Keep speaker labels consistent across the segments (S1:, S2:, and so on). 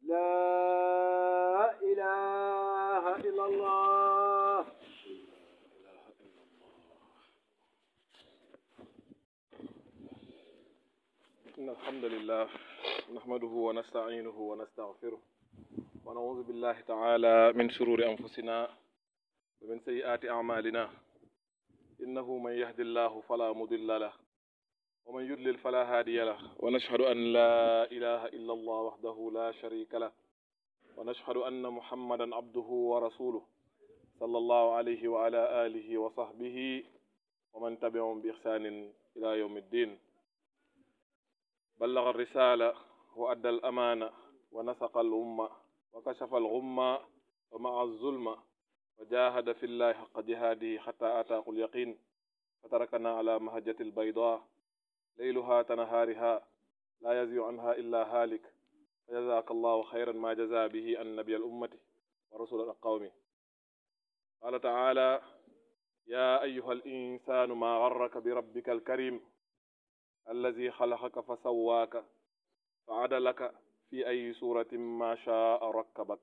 S1: لا إله إلا الله
S2: إن الحمد لله نحمده ونستعينه ونستغفره ونعوذ بالله تعالى من شرور أنفسنا ومن سيئات أعمالنا إنه من يهد الله فلا مضل له ومن يضلل فلا هادي له ونشهد أن لا إله إلا الله وحده لا شريك له ونشهد أن محمدا عبده ورسوله صلى الله عليه وعلى آله وصحبه ومن تبعهم بإحسان إلى يوم الدين بلغ الرسالة وأدى الأمانة ونسق الأمة وكشف الغمة ومع الظلم وجاهد في الله حق جهاده حتى أتاه اليقين فتركنا على مهجة البيضاء ليلها كنهارها لا يزيغ عنها إلا هالك فجزاك الله خيرا ما جزى به النبي الأمة ورسول القوم قال تعالى يا أيها الإنسان ما غرك بربك الكريم الذي خلقك فسواك فعدلك في أي سورة ما شاء ركبك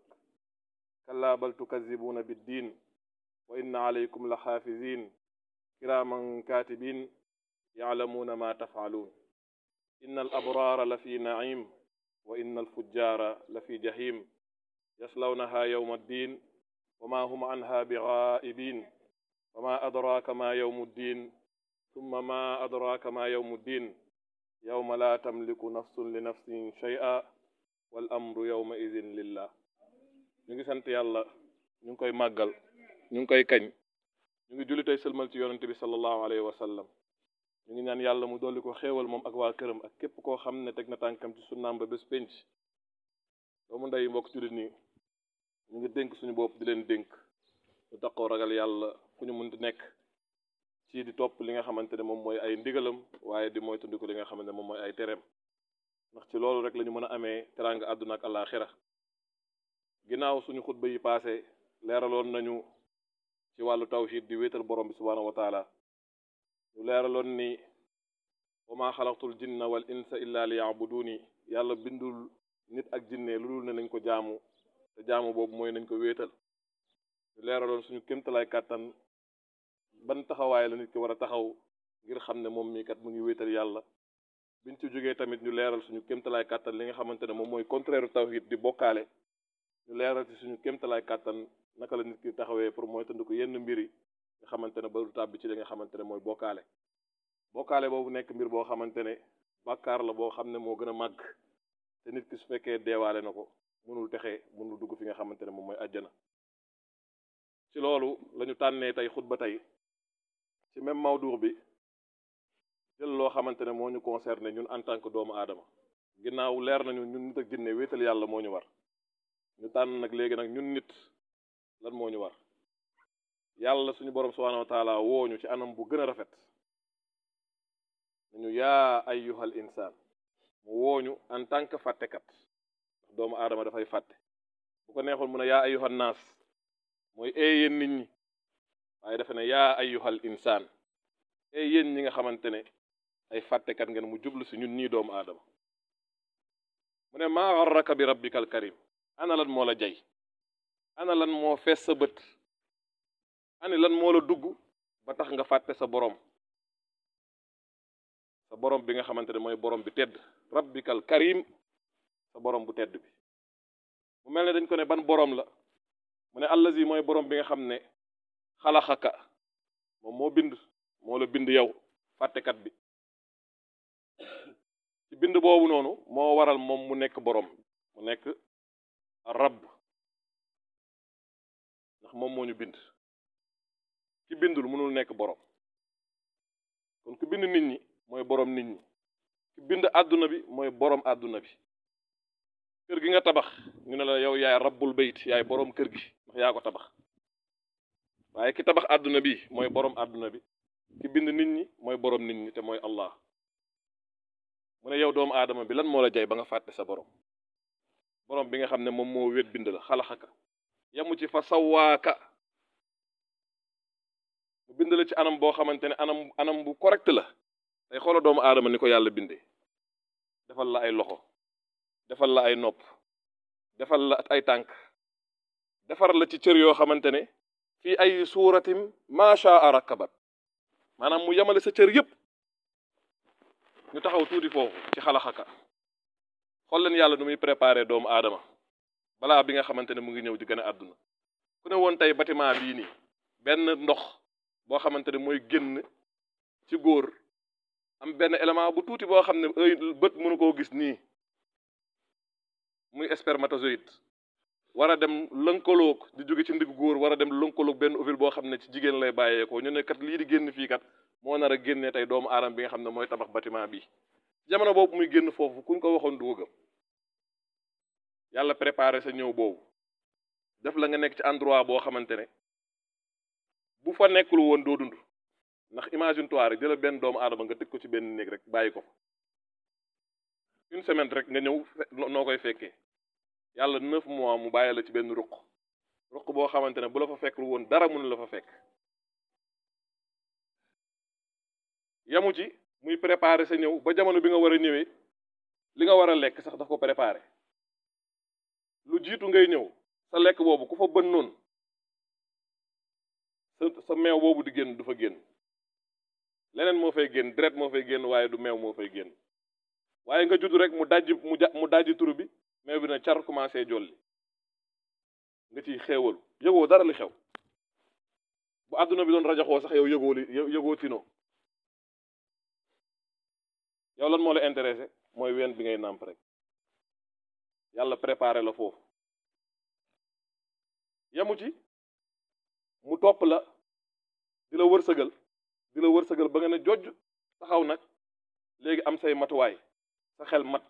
S2: كلا بل تكذبون بالدين وإن عليكم لحافظين كراما كاتبين يعلمون ما تفعلون إن الأبرار لفي نعيم وإن الفجار لفي جحيم يصلونها يوم الدين وما هم عنها بغائبين وما أدراك ما يوم الدين ثم ما أدراك ما يوم الدين يوم لا تملك نفس لنفس شيئا والأمر يومئذ لله ñu ngi sant yàlla ñu ngi koy màggal ñu ngi koy kañ ñu ngi julli tey sëlmal ci yonente bi sallallahu alayhi wa sallam ñu ngi ñaan yàlla mu dolli ko xéewal moom ak waa këram ak képp koo xam ne teg na tànkam ci sunnaam ba bés penc doomu ndey mbokk jullit nii ñu ngi dénk suñu bopp di leen dénk ñu taxoo ragal yàlla fu ñu munti nekk ci di topp li nga xamante ne moom mooy ay ndigalam waaye di mooy tundiku li nga xamante ne moom mooy ay tereem ndax ci loolu rek la ñu mën a amee teraanga àdduna ak àllaaxira ginnaaw suñu xutba yi paase leeraloon nañu ci wàllu tawhid di wéetal borom bi subhaanahu wa taala ñu leeraloon ni wa maa xalaqtul jinna wal insa illa li yaabuduuni yàlla bindul nit ak jinne lu dul ne nañ ko jaamu te jaamu boobu mooy nañ ko wéetal ñu leeraloon suñu kémtalaay kàttan ban taxawaay la nit ki war a taxaw ngir xam ne moom mii kat mu ngi wéetal yàlla biñ ci jógee tamit ñu leeral suñu kémtalaay kàttan li nga xamante ne moom mooy contraire tawhid di bokkaale ñu leeral ci suñu kémtalaay kàttan naka la nit ki taxawee pour mooy tënd ko yenn mbiri nga xamante ne ba du tàbbi ci li nga xamante ne mooy bokkaale bokkaale boobu nekk mbir boo xamante ne bàkkaar la boo xam ne moo gën a màgg te nit ki su fekkee deewaale na ko mënul texee mënul dugg fi nga xamante ne moom mooy àjjana ci loolu lañu tànnee tey xutba tey ci même mawduur bi jël loo xamante ne moo ñu concerné ñun en tant que doomu aadama ginnaaw leer nañu ñun nit ak jinne wéetal yàlla moo ñu war ñu tànn nag léegi nag ñun nit lan moo ñu war yàlla suñu borom subhanahu wa taala wooñu ci anam bu gën a rafet nañu yaa ayyuhal insaan mu wooñu en tant que fàttekat ndax doomu aadama dafay fàtte bu ko neexoon mu ne yaa ayyuhan naas mooy ee yéen nit ñi waaye dafa ne yaa ayyuhal insaan ee yéen ñi nga xamante ne ay fàttekat ngeen mu jublu si ñun ñii doomu aadama mu ne maa garraka bi rabbikal karim ana lan moo la jay ana lan moo fees sa bët ani lan moo la dugg ba tax nga fàtte sa borom sa borom bi nga xamante ne mooy borom bi tedd rabbikal karim sa borom bu tedd bi mu mel ne dañ ko ne ban borom la mu ne allazi mooy borom bi nga xam ne xalaxaka moom moo bind moo la bind yow fàttekat bi ci bind boobu noonu moo waral moom mu nekk borom mu nekk rabb ndax moom moo ñu bind ki bindul mënul nekk borom kon ku bind nit ñi mooy borom nit ñi ki bind àdduna bi mooy borom àdduna bi kër gi nga tabax ñu ne la yow yaay rabbul bayt yaay borom kër gi ndax yaa ko tabax waaye ki tabax àdduna bi mooy borom àdduna bi ki bind nit ñi mooy borom nit ñi te mooy Allah mu ne yow doomu aadama bi lan moo la jay ba nga fàtte sa borom borom bi nga xam ne moom moo wét bind la xalaxaka yamu ci fa sawaaka mu bind la ci anam boo xamante ne anam anam bu correct la tey xoola doomu aadama ni ko yàlla bindee defal la ay loxo defal la ay nopp defal la ay tànk defar la ci cër yoo xamante ne fii ay suuratim macha rakabat maanaam mu yemale sa cër yépp ñu taxaw tuuti foofu ci xalaxaka xool leen yàlla nu muy préparé doomu aadama balaa bi nga xamante ne mu ngi ñëw di gën a àdduna ku ne woon tey bâtiment bii nii benn ndox boo xamante ne mooy génn ci góor am benn élément bu tuuti boo xam ne ay bët mënu koo gis nii muy spermatozoïde war a dem lënkaloog di jóge ci ndigg góor war a dem lënkaloog benn ovule boo xam ne ci jigéen lay bàyyeekoo ñu ne kat lii di génn fii kat moo nar a génnee tey doomu aadama bi nga xam ne mooy tabax bâtiment bi jamono boobu muy génn foofu kuñ ko waxoon du ko gëm yàlla préparé sa ñëw boobu def la nga nekk ci endroit boo xamante ne bu fa nekkul woon doo dund ndax imagine toi rek jëlal benn doomu aadama nga tëj ko ci benn néeg rek bàyyi ko fa une semaine rek nga ñëw noo koy fekkee yàlla neuf mois mu bàyyi la ci benn ruq ruq boo xamante ne bu la fa fekkul woon dara mënu la fa fekk yamu ci muy préparer sa ñëw ba jamono bi nga war a ñëwee li nga war a lekk sax daf ko préparer lu jiitu ngay ñëw sa lekk boobu ku fa bën noonu sa sa meew boobu di génn du fa génn leneen moo fay génn deret moo fay génn waaye du meew moo fay génn waaye nga judd rek mu dajji mu ja mu dajji turu bi meew bi na car commencé jolli nga ciy xéewalu yëgoo dara li xew bu àdduna bi doon rajaxoo sax yow yëgoo li yëgoo tino yow lan moo la intéressé mooy ween bi ngay nàmp rek yàlla préparé la foofu yamu ci mu topp la di la wërsëgal di la wërsëgal ba nga ne jojj taxaw nag léegi am say matuwaay sa xel mat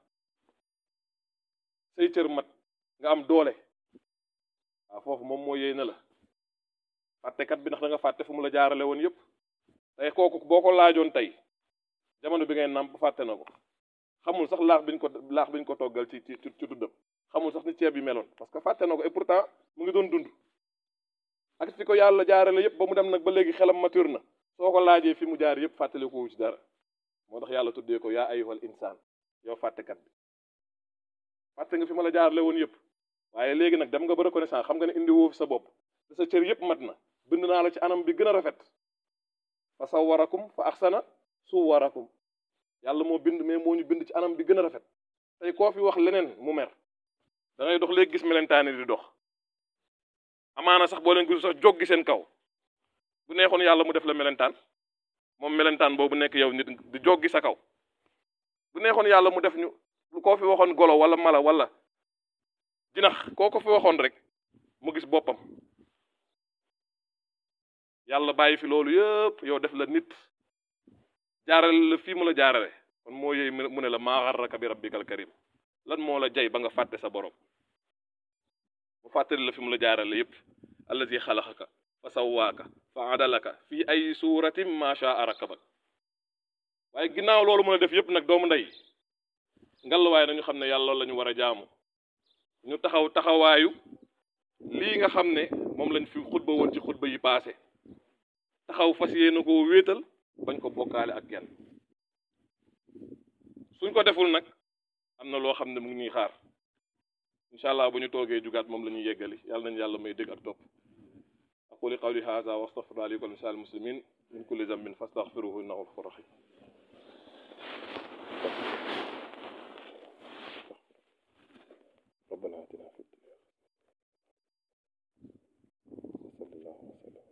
S2: say cër mat nga am doole waaw foofu moom moo yéy na la fàttekat bi ndax da nga fàtte fu mu la jaarale woon yépp tey kooku boo ko laajoon tey jamono bi ngay nàmp fàtte na ko xamul sax laax biñ ko laax biñ ko toggal ci ci ci tuddam xamul sax ni ceeb bi meloon parce que fàtte na ko et pourtant mu ngi doon dund ak fi ko yàlla jaarale yépp ba mu dem nag ba léegi xelam mature na soo ko laajee fi mu jaar yépp fàttali ko wu ci dara moo tax yàlla tuddee ko yaa ayyuhal insaan yow fàttekat bi fàtte nga fi ma la jaarale woon yépp waaye léegi nag dem nga ba reconnaissance xam nga ne indi woo fi sa bopp te sa cër yépp mat na bind naa la ci anam bi gën a rafet fa sawwarakum fa axsana suwarakum yàlla moo bind mais moo ñu bind ci anam bi gën a rafet tey koo fi wax leneen mu mer da ngay dox léegi gis melentaan di dox amaana sax boo leen gisul sax joggi seen kaw bu neexoon yàlla mu def la melentaan moom melentaan boobu nekk yow nit di joggi sa kaw bu neexoon yàlla mu def ñu lu koo fi waxoon golo wala mala wala jinax koo ko fi waxoon rek mu gis boppam yàlla bàyyi fi loolu yëpp yow def la nit jaarale la fii mu la jaarale kon moo yëy mu ne la maa garraka bi rabbikal karim lan moo la jay ba nga fàtte sa borom mu fàttali la fi mu la jaarale yépp allazi xalaxaka fa sawwaaka fa adalaka fii ay suuratin ma shaa rakabak waaye ginnaaw loolu mën a def yépp nag doomu ndey ngal waaye nañu xam ne yàlla loolu la ñu war a jaamu ñu taxaw taxawaayu lii nga xam ne moom lañ fi xutba woon ci xutba yi paase taxaw fas yéene koo wéetal bañ ko bokkaale ak kenn suñ ko deful nag am na loo xam ne mu ngi ñuy xaar incha allah bu ñu toogee jugaat moom la ñuy yeggali yàlla nañu yàlla may dégg ak topp aquli qawli hadha wa astaghfirullaha li wa lakum lisa'il muslimin min kulli dhanbin fastaghfiruhu innahu ghafurur rahim ربنا آتنا في الدنيا وصلى الله وسلم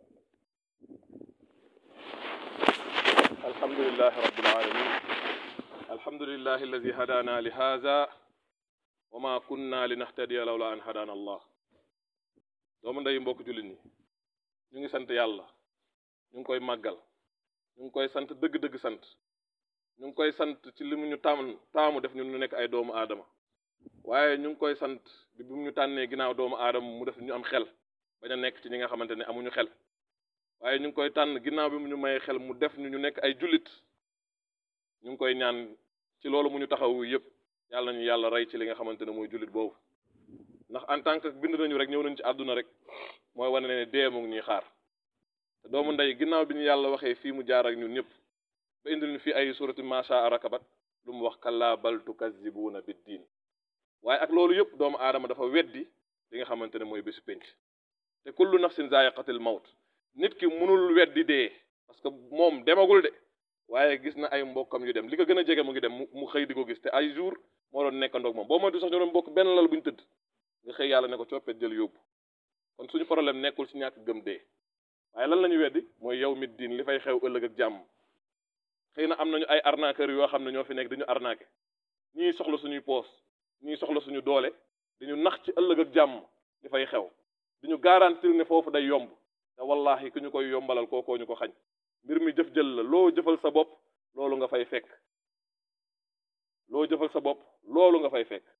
S2: الحمد لله رب العالمين الحمد لله الذي هدانا لهذا وما كنا لنهتدي لولا أن هدانا الله doomu ndey mbokk jullit ñi ñu ngi sant yàlla ñu ngi koy màggal ñu ngi koy sant dëgg-dëgg sant ñu ngi koy sant ci li mu ñu taamu taamu def ñu ñu nekk ay doomu aadama waaye ñu ngi koy sant bi bu ñu tànnee ginnaaw doomu aadama mu def ñu am xel bañ a nekk ci ñi nga xamante ne amuñu xel waaye ñu ngi koy tànn ginnaaw bi mu ñu mayee xel mu def ñu ñu nekk ay jullit ñu ngi koy ñaan ci loolu mu ñu taxawu yépp yàlla nañu yàlla rey ci li nga xamante ne mooy jullit boobu ndax en tant que bind nañu rek ñëw nañu ci àdduna rek mooy wane ne dee mu ngi ñuy xaar te doomu ndey ginnaaw bi ñu yàlla waxee fii mu jaar ak ñun ñëpp ba indil ñu fii ay surati masha rakabat lu mu wax kallaa bal tukazzibuuna biddiin waaye ak loolu yëpp doomu aadama dafa weddi li nga xamante ne mooy bésu penc te kullu nafsin zaa'iqatil mawt nit ki mënul weddi dee parce que moom demagul de waaye gis na ay mbokkam yu dem li ko gën a jege mu ngi dem mu xëy di ko gis te ay jour moo doon nekkandoog moom boo moytu sax ñoo doon bokk benn lal bu ñu tëdd nga xëy yàlla ne ko coppet jël yóbbu kon suñu problème nekkul ci ñàkk gëm dee waaye lan la ñu weddi mooy yow mit diin li fay xew ëllëg ak jàmm xëy na am nañu ay arnaqueur yoo xam ne ñoo fi nekk dañu arnaqué ñii soxla suñuy poos ñii soxla suñu doole dañu nax ci ëllëg ak jàmm li fay xew diñu garantir ne foofu day yomb te wallahi ku ñu koy yombalal kookoo ñu ko xañ mbir mi jëf jël la loo jëfal sa bopp loolu nga fay fekk loo jëfal sa bopp loolu nga fay fekk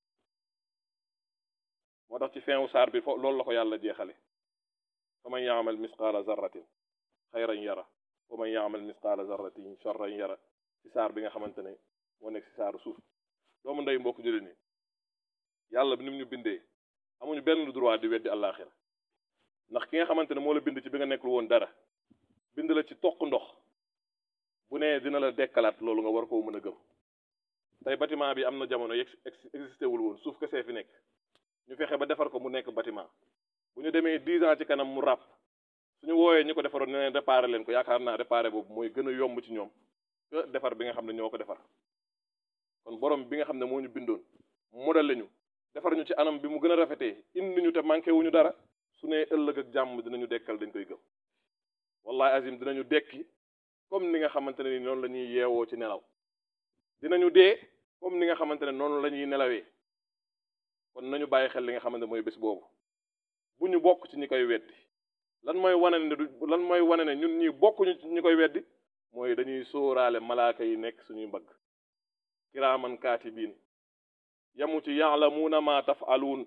S2: moo tax ci fin wu saar bi fo loolu la ko yàlla jeexale fa man yaamal misqaala zarratin xayran yara wa man yaamal misqaala zarratin charran yara ci saar bi nga xamante ne moo nekk ci saaru suuf doomu ndey mbokk jullit ni yàlla bi ni mu ñu bindee amuñu benn droit di weddi àllaaxira ndax ki nga xamante ne moo la bind ci bi nga nekkul woon dara bind la ci toq ndox bu nee dina la dekkalaat loolu nga war koo mën a gëm tey bâtiment bi am na jamono yegg existé wul woon suuf kese fi nekk ñu fexe ba defar ko mu nekk bâtiment bu ñu demee dix ans ci kanam mu ràpp suñu wooyee ñi ko defaroon ne leen réparé leen ko yaakaar naa réparé boobu mooy gën a yomb ci ñoom que defar bi nga xam ne ñoo ko defar kon borom bi nga xam ne moo ñu bindoon modèle ñu defar ñu ci anam bi mu gën a rafetee indi ñu te manqué wuñu dara su ne ëllëg ak jàmm dinañu dekkal dañ koy gëm wallahi azim dinañu dekki comme ni nga xamante ne ni noonu la ñuy yeewoo ci nelaw dinañu dee comme ni nga xamante ne noonu la ñuy nelawee kon nañu bàyyi xel li nga xamante mooy bés boobu bu ñu bokk ci ñi koy weddi lan mooy wane ne du lan mooy wane ne ñun ñi bokkuñu ci ñi koy weddi mooy dañuy sóoraale malaaka yi nekk suñuy mbagg kiraaman kaatibiin yamu ci yaalamuuna ma tafaluun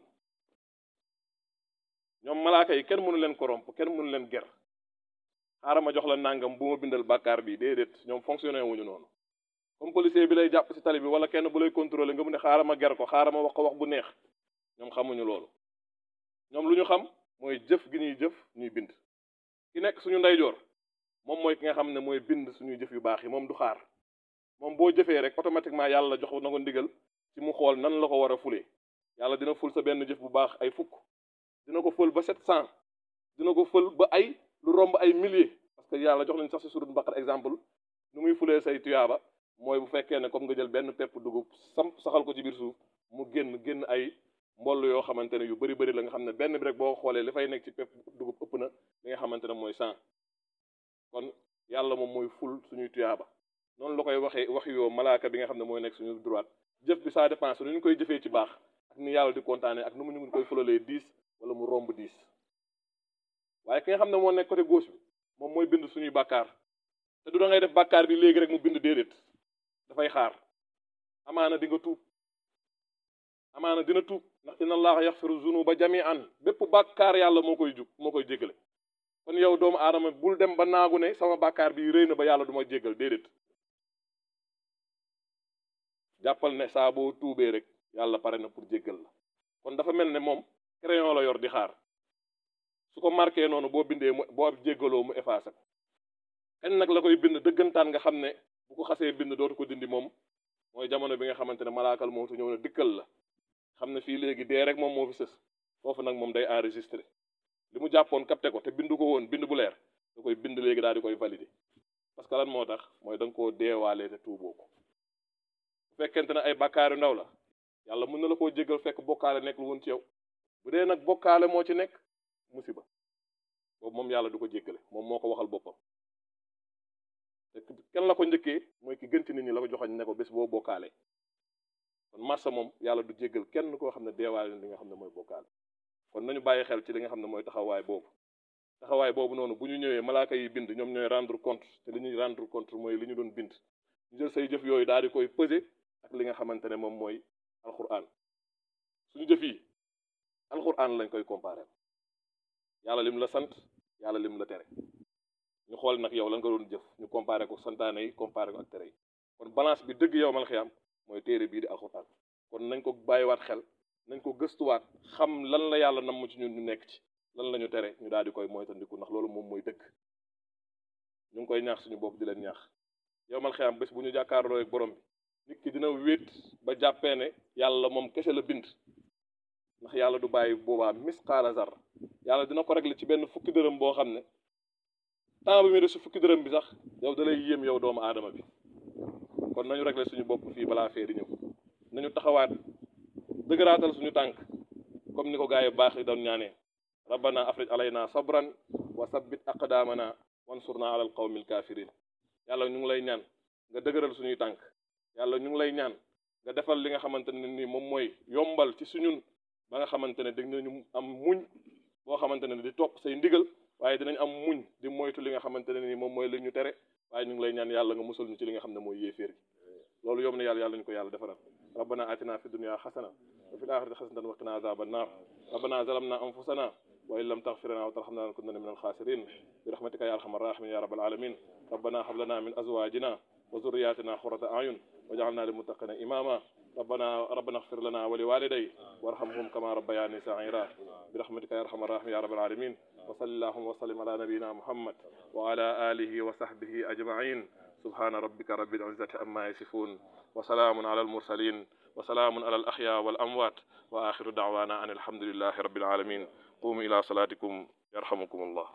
S2: ñoom malaaka yi kenn mënu leen corrompre kenn mënu leen ger xaaral ma jox la nangam bu ma bindal bàkkaar bi déedéet ñoom fonctionné wuñu noonu comme policier bi lay jàpp ci tali bi wala kenn bu lay contrôler nga mu ne xaaral ma ger ko xaaral ma wax ko wax bu neex ñoom xamuñu loolu ñoom lu ñu xam mooy jëf gi ñuy jëf ñuy bind ki nekk suñu ndeyjoor moom mooy ki nga xam ne mooy bind suñuy jëf yu baax yi moom du xaar moom boo jëfee rek automatiquement yàlla jox na ko ndigal ci mu xool nan la ko war a fulee yàlla dina ful sa benn jëf bu baax ay fukk dina ko fël ba sept cent dina ko fël ba ay lu romb ay milliers parce que yàlla jox nañ sax si surut Baqara exemple nu muy fulee say tuyaaba mooy bu fekkee ne comme nga jël benn pepp dugub sam saxal ko ci biir suuf mu génn génn ay mboll yoo xamante ne yu bari bari la nga xam ne benn bi rek boo xoolee li fay nekk ci pepp dugub ëpp na li nga xamante ne mooy cent kon yàlla moom mooy ful suñuy tuyaaba noonu la koy waxee wax yoo malaaka bi nga xam ne mooy nekk suñu droite jëf bi ça dépend nu ñu koy jëfee ci baax ak ni yàlla di kontaane ak nu mu ñu koy fulalee dix wala mu romb dix waaye ki nga xam ne moo nekk côté gauche bi moom mooy bind suñuy bàkkaar te du da ngay def bàkkaar bi léegi rek mu bind déedéet dafay xaar amaana di nga tuub amaana dina tuub ndax inna allaha yaxfiru zunuba jami'an bépp bàkkaar yàlla moo koy jug moo koy jéggale kon yow doomu aadama bul dem ba naagu ne sama bàkkaar bi rëy na ba yàlla du ma jéggal déedéet jàppal ne saa boo tuubee rek yàlla pare na pour jéggal la kon dafa mel ne moom crayon la yor di xaar su ko marqué noonu boo bindee mu boo jéggaloo mu effacé ko kañ nag la koy bind dëggantaan nga xam ne bu ko xasee bind dootu ko dindi moom mooy jamono bi nga xamante ne malaakal mootu ñëw na dikkal la xam ne fii léegi dee rek moom moo fi sës foofu nag moom day enregistré li mu jàppoon capté ko te bindu ko woon bind bu leer da koy bind léegi daal di koy valider parce que lan moo tax mooy da nga koo deewaalee te tuuboo ko bu fekkente ne ay bàkkaaru ndaw la yàlla mën na la koo jéggal fekk bokkaale nekkul woon ci yow bu dee nag bokkaale moo ci nekk musiba boobu moom yàlla du ko jéggale moom moo ko waxal boppam te kenn la ko njëkkee mooy ki gën ci nit ñi la ko joxoñ ne ko bés boo bokkaale kon marsa moom yàlla du jéggal kenn koo xam ne deewaale li nga xam ne mooy bokkaale kon nañu bàyyi xel ci li nga xam ne mooy taxawaay boobu taxawaay boobu noonu bu ñu ñëwee malaaka yi bind ñoom ñooy rendre compte te li ñuy rendre compte mooy li ñu doon bind ñu jël say jëf yooyu daal di koy peser ak li nga xamante ne moom mooy alquran suñu jëf yi alquran lañ koy comparer yàlla lim la sant yàlla lim la tere ñu xool nag yow lan nga doon jëf ñu comparer ko santaane yi comparer ko ak tere yi kon balance bi dëgg yow mal xiyam mooy téere bii di alquran kon nañ ko bàyyiwaat xel nañ ko gëstuwaat xam lan la yàlla namm ci ñun ñu nekk ci lan la ñu tere ñu daal di koy moytandiku ndax loolu moom mooy dëgg ñu ngi koy ñaax suñu bopp di leen ñaax yow mal xiyam bés bu ñu jàkkaarloo ak borom bi nit ki dina wéet ba jàppee ne yàlla moom kese la bind ndax yàlla du bàyyi boobaa misqaala zar yàlla dina ko régler ci benn fukki dërëm boo xam ne temps bi muy def si fukki dërëm bi sax yow da lay yéem yow doomu aadama bi kon nañu régler suñu bopp fii balaa fee di ñëw nañu taxawaat dëgëraatal suñu tànk comme ni ko gars yi baax yi doon ñaanee rabbana afrij alayna sabran wa sabbit aqdamana wansurna ala alqawmi alkafirin yàlla ñu ngi lay ñaan nga dëgëral suñuy tànk yàlla ñu ngi lay ñaan nga defal li nga xamante ne nii moom mooy yombal ci suñun ba nga xamante ne dañ nañu am muñ boo xamante ne di topp say ndigal waaye dinañ am muñ di moytu li nga xamante ne nii moom mooy li ñu tere waaye ñu ngi lay ñaan yàlla nga musal ñu ci li nga xam ne mooy yéeféer gi loolu yomb na yàlla yàlla ñu ko yàlla defaral rabbana atina fi dunya xasana wa fil axirati xasanatan wa qina azaban nar rabbana zalamna anfusana wa in lam taghfir lana wa tarhamna lanakunanna min alkhasirin bi rahmatika ya arhamar rahimin ya rabbal alamin rabbana hab lana min azwajina wa zurriyatina qurrata a'yun waj'alna lil muttaqina imama ربنا ربنا اغفر لنا ولوالدي وارحمهم كما ربياني صغيرا برحمتك يا ارحم الراحمين يا رب العالمين وصل اللهم وسلم على نبينا محمد وعلى اله وصحبه اجمعين سبحان ربك رب العزه عما يصفون وسلام على المرسلين وسلام على الاحياء والاموات واخر دعوانا ان الحمد لله رب العالمين قوموا الى صلاتكم يرحمكم الله